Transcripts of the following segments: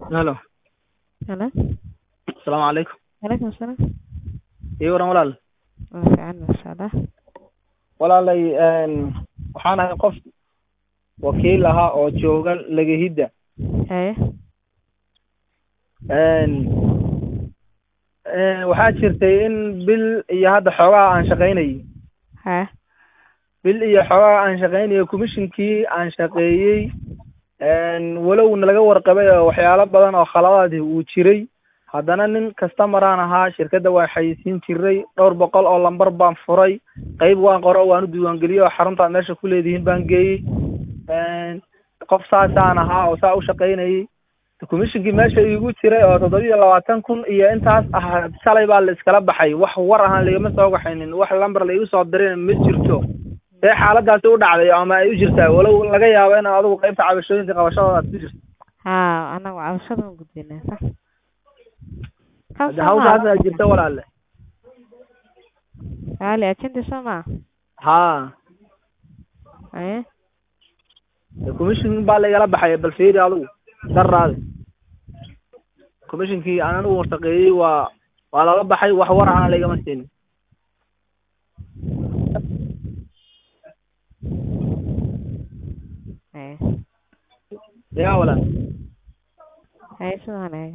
Halo. Halo. Asalaamu calaykum. Waalaikum salaam. Ii waran walaal. Waa fiican masha Allah. Walaalay een waxaan ahay qof wakiil ahaa oo jooga Lagahida. Haye. Een een waxaa jirtay in bil iyo hadda xoogaa aan shaqaynayay. Haye. bil iyo xoogaa aan shaqaynayo commissionkii aan shaqeeyey een walow nalaga warqabay oo waxyaalo badan oo khaladaad uu jiray haddana nin customer aan ahaa shirkadda waa xayeysiin jiray dhowr boqol oo lambar baan furay qayb waan qoro waan u diiwaangeliyey oo xaruntaad meesha ku leedihiin baan geeyey een qof saasaan ahaa oo saa u shaqaynayay commissionkii meesha iigu jiray oo toddoba iyo labaatan kun iyo intaas ah shalay baa la iskala baxay wax war ahaan laigama soo waxaynin wax lambar laigu soo dirin ma jirto see xaaladaasi u dhacday ama ay u jirtaa walow laga yaabo in adigu qaybta cabashooyinka qabashadooda aad ku jirto Haa, anagu cabashada ma gudbinaa sax. hadda hawshaasa jirta walaale Walaali ajenti soo maa? haa Haye. commission baa laigala baxay bal fiiri adigu daraade commissionkii aan anigu shaqeeyey waa waa lala baxay wax war ahana laigama siinin Haye. yaa walaal Haye sidaan eega.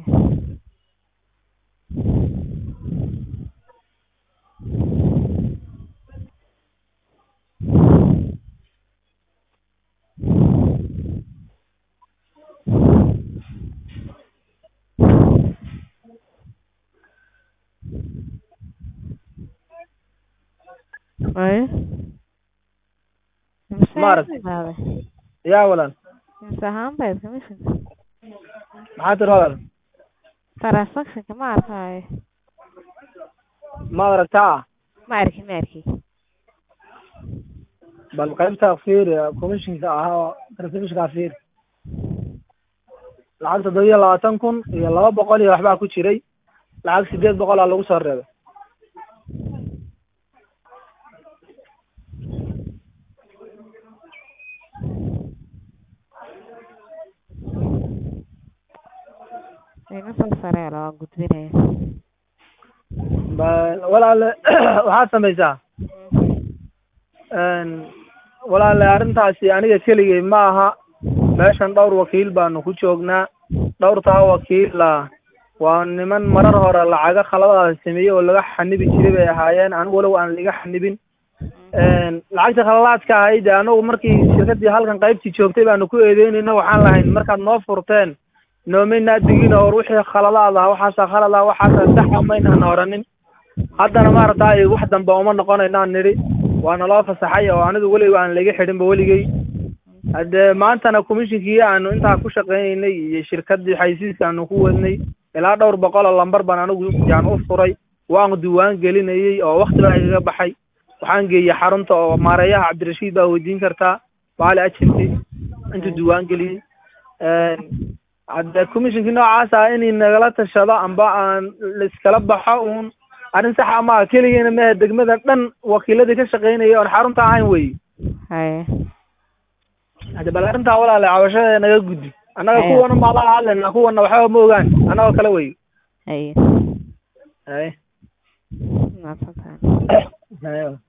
Haye. Imisa Maaragtay. qaaday? yaa walaal Imisa ahaan bayd commission? maxaa tiri walaal Transactionka ma arkaayo. maad aragtaa Ma arki ma arki. bal qaybta fiiri commissionka ahaa transactionka fiiri lacag toddoba iyo labaatan kun iyo laba boqol iyo waxbaa ku jiray lacag sideed boqol aa lagu soo reebay Ina soo saree la waan gudbinaya. bal walaale waxaad samaysaa een walaale arrintaasi aniga keligay ma aha meeshan dhowr wakiil baanu ku joognaa dhowrtaa wakiila waa niman marar hore lacaga khaladaada sameeyey oo laga xanibi jiray bay ahaayeen anigu walow aan laga xanibin een lacagta khaladaadka ahayd anagu markii shirkaddii halkan qaybtii joogtay baanu ku eedeynayna waxaan lahayn markaad noo furteen noomaynaa digin oo war wixii khaladaad ah waxaasaa khalad ah waxaasaa saxa maynaan oranin haddana maaragtay wax dambe uma noqonaynaan nidhi waana loo fasaxay oo anigu weliga aan laga xidhinba weligay haddee maantana commissionkii aanu intaa ku shaqaynaynay iyo shirkaddii xaysiiska aanu ku wadnay ilaa dhowr boqol oo lambar baan anigu yaan u furay waan diiwaan gelinayey oo wakti baa igaga baxay waxaan geeyey xarunta oo maareeyaha cabdirashiid baa weydiin kartaa baali agency intuu diiwaan geliyey hadde commissionkii noocaas ah inay nagala tashado amba aan laiskala baxo uun arrin saxa ma aha keligeena mehe degmada dhan wakiiladii ka shaqaynaya oon xarunta ahayn wey Haye. hadde bal arrintaa walaale cabashada naga gudbi annaga Aya. kuwana maa laga hadlayna kuwana waxba ma ogaan annagoo kale wey Haye. haye Mahadsantahay. haye